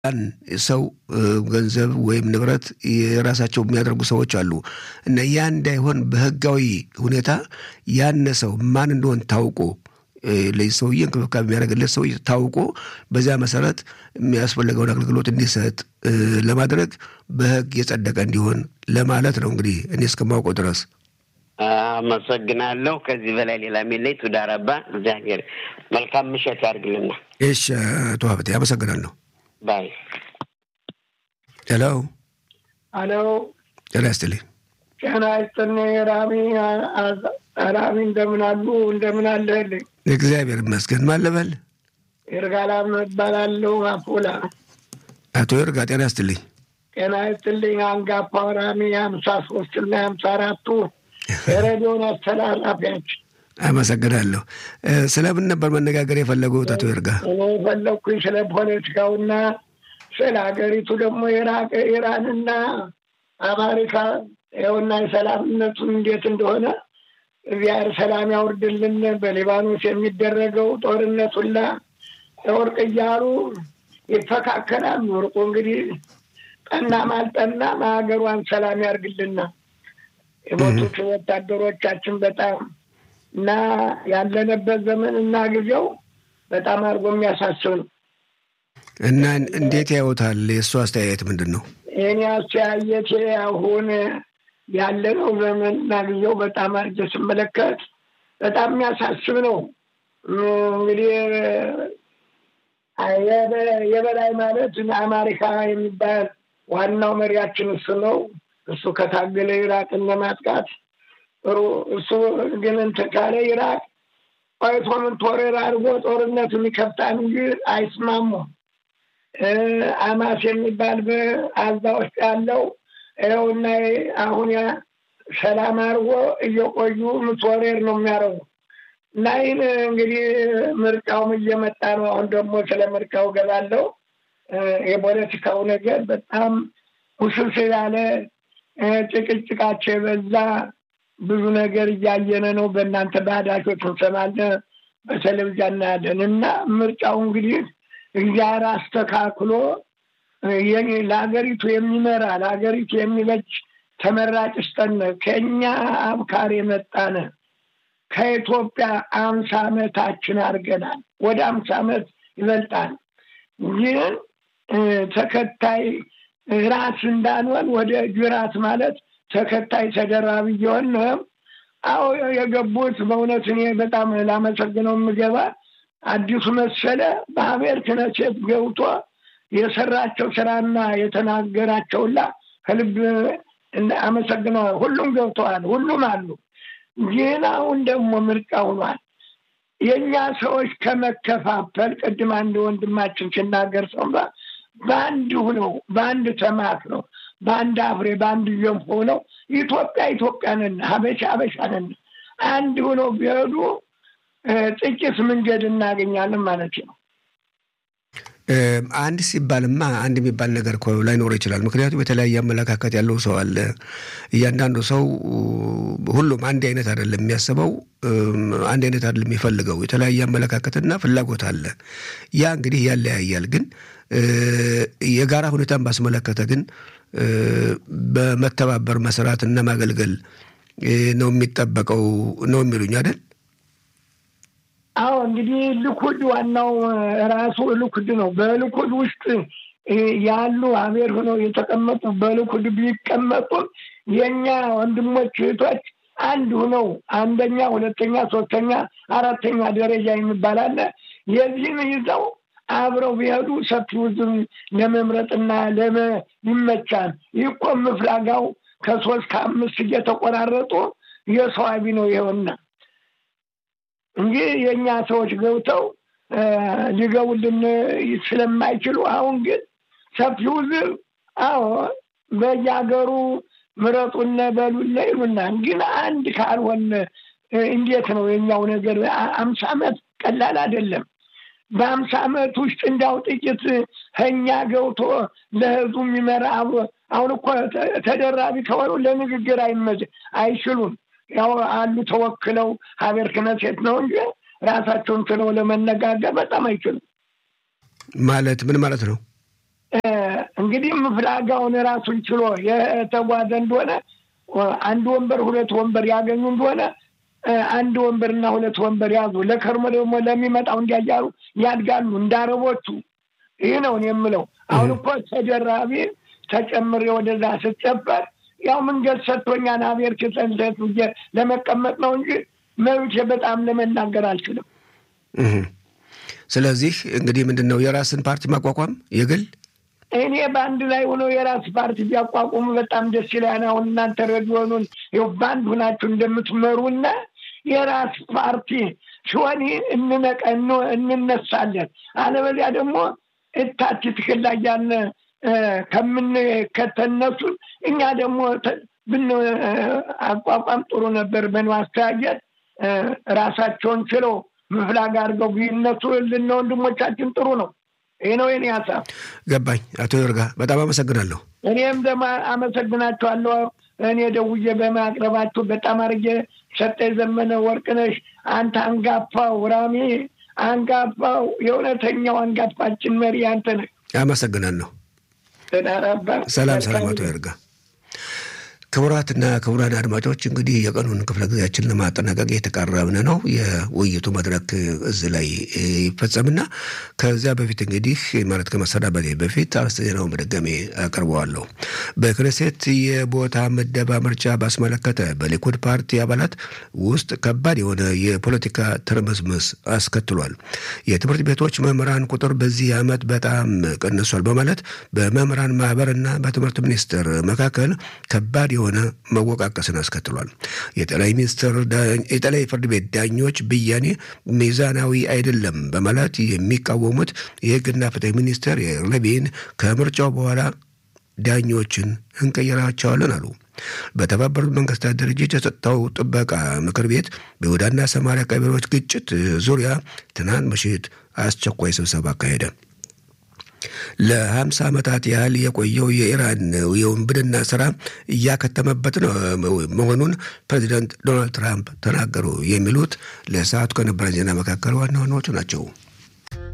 ያን ሰው ገንዘብ ወይም ንብረት የራሳቸው የሚያደርጉ ሰዎች አሉ እና ያ እንዳይሆን በህጋዊ ሁኔታ ያነ ሰው ማን እንደሆን ታውቆ ለዚህ ሰውዬ እንክብካቤ የሚያደርግለት ሰው ታውቆ በዚያ መሰረት የሚያስፈልገውን አገልግሎት እንዲሰጥ ለማድረግ በህግ የጸደቀ እንዲሆን ለማለት ነው። እንግዲህ እኔ እስከማውቀው ድረስ አመሰግናለሁ። ከዚህ በላይ ሌላ የሚለኝ ቱዳረባ እግዚአብሔር መልካም ምሽት ያድርግልና። እሺ አቶ ሀብቴ አመሰግናለሁ። ባይ ሄሎ አሎ፣ ጤና ይስጥልኝ። ጤና ይስጥልኝ ራሚ ራሚ፣ እንደምን አሉ? እንደምን አለህልኝ? እግዚአብሔር ይመስገን። ማን ልበል? ይርጋላም እባላለሁ። አፎላ አቶ ይርጋ ጤና ይስጥልኝ። ጤና ይስጥልኝ። አንጋፋው ራሚ ሀምሳ ሶስት እና ሀምሳ አራቱ የሬዲዮን አስተላላፊያችን አመሰግናለሁ። ስለምን ነበር መነጋገር የፈለጉት አቶ ይርጋ? እኔ የፈለግኩኝ ስለ ፖለቲካውና ስለ ሀገሪቱ ደግሞ ኢራቅ ኢራንና አሜሪካ ይኸውና የሰላምነቱን እንዴት እንደሆነ እግዚአብሔር ሰላም ያውርድልን። በሊባኖስ የሚደረገው ጦርነት ሁላ ወርቅ እያሉ ይፈካከላሉ። ወርቁ እንግዲህ ጠናም አልጠናም ሀገሯን ሰላም ያርግልና የሞቱት ወታደሮቻችን በጣም እና ያለንበት ዘመን እና ጊዜው በጣም አድርጎ የሚያሳስብ ነው እና እንዴት ያዩታል? የእሱ አስተያየት ምንድን ነው? የኔ አስተያየት አሁን ያለነው ዘመን እና ጊዜው በጣም አድርጌ ስመለከት በጣም የሚያሳስብ ነው። እንግዲህ የበላይ ማለት አሜሪካ የሚባል ዋናው መሪያችን እሱ ነው። እሱ ከታገለ ኢራቅን ለማጥቃት ጥሩ እሱ ግን እንትን ካለ ኢራቅ ቆይቶ ምን ቶሬር አድርጎ ጦርነቱን ይከፍታል እንጂ አይስማሙም። አማስ የሚባል በአዛ ውስጥ ያለው ይኸውና አሁን ያ ሰላም አድርጎ እየቆዩ ምትወሬር ነው የሚያደርጉ እና ይህን እንግዲህ ምርጫውም እየመጣ ነው። አሁን ደግሞ ስለ ምርጫው ገባለው። የፖለቲካው ነገር በጣም ውስብስብ ያለ ጭቅጭቃቸው የበዛ ብዙ ነገር እያየነ ነው። በእናንተ ባህዳሾች እንሰማለን፣ በቴሌቪዥን እናያለን። እና ምርጫው እንግዲህ እግዚአብሔር አስተካክሎ ለሀገሪቱ የሚመራ ለሀገሪቱ የሚበጅ ተመራጭ ስጠን። ከእኛ አብካር የመጣነ ከኢትዮጵያ አምሳ ዓመታችን አድርገናል። ወደ አምሳ ዓመት ይበልጣል። ግን ተከታይ ራስ እንዳንሆን ወደ ጅራት ማለት ተከታይ ተደራቢ እየሆን አዎ የገቡት በእውነት እኔ በጣም ላመሰግነው የምገባ አዲሱ መሰለ በሀሜር ክነሴት ገብቶ የሰራቸው ስራና የተናገራቸውላ ከልብ አመሰግነዋል። ሁሉም ገብተዋል፣ ሁሉም አሉ። ግን አሁን ደግሞ ምርጫ ሆኗል። የእኛ ሰዎች ከመከፋፈል ቅድም አንድ ወንድማችን ሲናገር ሰምባ በአንድ ሁነው በአንድ ተማክ ነው በአንድ አፍሬ በአንድ ገንፎ ነው ኢትዮጵያ ኢትዮጵያ ነን፣ ሀበሻ ሀበሻ ነን። አንድ ሁነው ቢሄዱ ጥቂት መንገድ እናገኛለን ማለት ነው። አንድ ሲባልማ አንድ የሚባል ነገር እኮ ላይኖር ይችላል። ምክንያቱም የተለያየ አመለካከት ያለው ሰው አለ። እያንዳንዱ ሰው ሁሉም አንድ አይነት አይደለም የሚያስበው፣ አንድ አይነት አይደለም የሚፈልገው። የተለያየ አመለካከትና ፍላጎት አለ። ያ እንግዲህ ያለያያል። ግን የጋራ ሁኔታን ባስመለከተ ግን በመተባበር መስራት እና ማገልገል ነው የሚጠበቀው ነው የሚሉኝ አይደል? አዎ እንግዲህ ልኩድ ዋናው ራሱ ልኩድ ነው። በልኩድ ውስጥ ያሉ አሜር ሆነው የተቀመጡ በልኩድ ቢቀመጡም የእኛ ወንድሞች እህቶች አንድ ሆነው አንደኛ፣ ሁለተኛ፣ ሶስተኛ፣ አራተኛ ደረጃ የሚባል አለ። የዚህን ይዘው አብረው ቢሄዱ ሰፊው ህዝብ ለመምረጥና ለመ ይመቻል። ይህ እኮ ምፍላጋው ከሶስት ከአምስት እየተቆራረጡ የሰው አቢ ነው ይኸውና እንጂ የእኛ ሰዎች ገብተው ሊገቡልን ስለማይችሉ አሁን ግን ሰፊው ህዝብ አዎ በየሀገሩ ምረጡነ በሉነ ይሉናል። ግን አንድ ካልሆን እንዴት ነው የኛው ነገር? አምሳ ዓመት ቀላል አይደለም። በአምሳ ዓመት ውስጥ እንዳው ጥቂት ከኛ ገብቶ ለህዝቡ የሚመራ አብሮ አሁን እኮ ተደራቢ ከሆኑ ለንግግር አይመች አይችሉም። ያው አሉ ተወክለው ሀገር ክነሴት ነው እንጂ ራሳቸውን ችለው ለመነጋገር በጣም አይችሉም። ማለት ምን ማለት ነው? እንግዲህ ፍላጋውን ራሱን ችሎ የተጓዘ እንደሆነ አንድ ወንበር ሁለት ወንበር ያገኙ እንደሆነ አንድ ወንበርና ሁለት ወንበር ያዙ። ለከርሞ ደግሞ ለሚመጣው እንዲያያሩ ያድጋሉ እንዳረቦቹ። ይህ ነው የምለው። አሁን እኮ ተደራቢ ተጨምሬ ወደዛ ስጨበር ያው መንገድ ሰጥቶኛን አቤር ክሰንሰት ለመቀመጥ ነው እንጂ መብቼ በጣም ለመናገር አልችልም። ስለዚህ እንግዲህ ምንድን ነው የራስን ፓርቲ ማቋቋም የግል እኔ በአንድ ላይ ሆኖ የራስ ፓርቲ ቢያቋቁሙ በጣም ደስ ይላል። አሁን እናንተ ሬዲዮኑን ይኸው በአንድ ሁናችሁ እንደምትመሩና የራስ ፓርቲ ሲሆን እንነቀ እንነሳለን። አለበዚያ ደግሞ እታች ትክል ላይ ያለ ከምንከተነሱን እኛ ደግሞ ብን አቋቋም ጥሩ ነበር። በማስተያየት ራሳቸውን ችለው ምፍላግ አድርገው ቢነሱ ልና ወንድሞቻችን ጥሩ ነው። ይህ ነው የኔ ሀሳብ። ገባኝ። አቶ ይርጋ በጣም አመሰግናለሁ። እኔም ደግሞ አመሰግናቸዋለሁ። እኔ ደውዬ በማቅረባችሁ በጣም አድርጌ ሰጠኝ ዘመነ ወርቅነሽ፣ አንተ አንጋፋው ራሚ አንጋፋው የእውነተኛው አንጋፋችን መሪ አንተ ነህ። አመሰግናለሁ። ተዳራባ ሰላም ሰላም። አቶ ይርጋ ክቡራትና ክቡራን አድማጮች እንግዲህ የቀኑን ክፍለ ጊዜያችን ለማጠናቀቅ የተቃረብን ነው። የውይይቱ መድረክ እዚህ ላይ ይፈጸምና ከዚያ በፊት እንግዲህ ማለት ከመሰናበቴ በፊት አርዕስተ ዜናውን በድጋሜ አቀርበዋለሁ። በክኔሴት የቦታ ምደባ ምርጫ ባስመለከተ በሊኩድ ፓርቲ አባላት ውስጥ ከባድ የሆነ የፖለቲካ ትርምስምስ አስከትሏል። የትምህርት ቤቶች መምህራን ቁጥር በዚህ ዓመት በጣም ቀንሷል በማለት በመምህራን ማህበርና በትምህርት ሚኒስቴር መካከል ከባድ የሆነ መወቃቀስን አስከትሏል። የጠቅላይ ሚኒስትር የጠቅላይ ፍርድ ቤት ዳኞች ብያኔ ሚዛናዊ አይደለም በማለት የሚቃወሙት የሕግና ፍትህ ሚኒስትር ሌቪን ከምርጫው በኋላ ዳኞችን እንቀይራቸዋለን አሉ። በተባበሩት መንግስታት ድርጅት የጸጥታው ጥበቃ ምክር ቤት በይሁዳና ሰማሪያ ቀበሌዎች ግጭት ዙሪያ ትናንት ምሽት አስቸኳይ ስብሰባ አካሄደ። ለሀምሳ ዓመታት ያህል የቆየው የኢራን የውንብድና ስራ እያከተመበት መሆኑን ፕሬዚዳንት ዶናልድ ትራምፕ ተናገሩ። የሚሉት ለሰዓቱ ከነበረን ዜና መካከል ዋና ዋናዎቹ ናቸው።